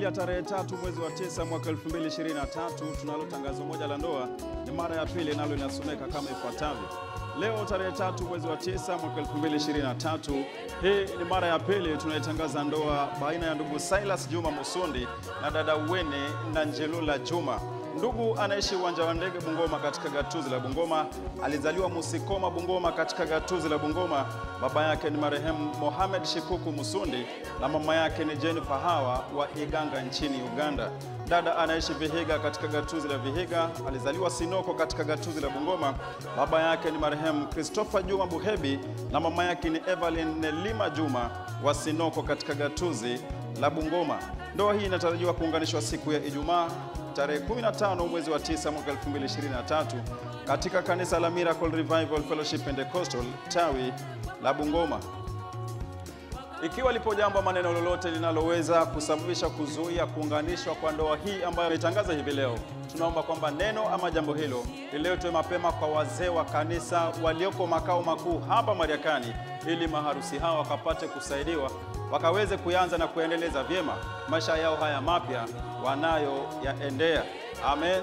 ya tarehe tatu mwezi wa tisa mwaka 2023 tunalo tangazo moja la ndoa, ni mara ya pili, nalo linasomeka kama ifuatavyo. Leo tarehe tatu mwezi wa tisa mwaka 2023, hii ni mara ya pili tunaitangaza ndoa baina ya ndugu Silas Juma Musundi na dada Wene na Njelula Juma. Ndugu anaishi uwanja wa ndege Bungoma katika gatuzi la Bungoma. Alizaliwa Musikoma Bungoma katika gatuzi la Bungoma. Baba yake ni marehemu Mohamed Shikuku Musundi na mama yake ni Jennifer Hawa wa Iganga nchini Uganda. Dada anaishi Vihiga katika gatuzi la Vihiga. Alizaliwa Sinoko katika gatuzi la Bungoma. Baba yake ni marehemu Christopher Juma Buhebi na mama yake ni Evelyn Nelima Juma wa Sinoko katika gatuzi la Bungoma. Ndoa hii inatarajiwa kuunganishwa siku ya Ijumaa tarehe 15 mwezi wa 9 mwaka 2023 katika kanisa la Miracle Revival Fellowship Pentecostal tawi la Bungoma. Ikiwa lipo jambo maneno lolote linaloweza kusababisha kuzuia kuunganishwa kwa ndoa hii ambayo imetangaza hivi leo, tunaomba kwamba neno ama jambo hilo liletwe mapema kwa wazee wa kanisa walioko makao makuu hapa Mariakani, ili maharusi hao wakapate kusaidiwa wakaweze kuanza na kuendeleza vyema maisha yao haya mapya wanayoyaendea. Amen.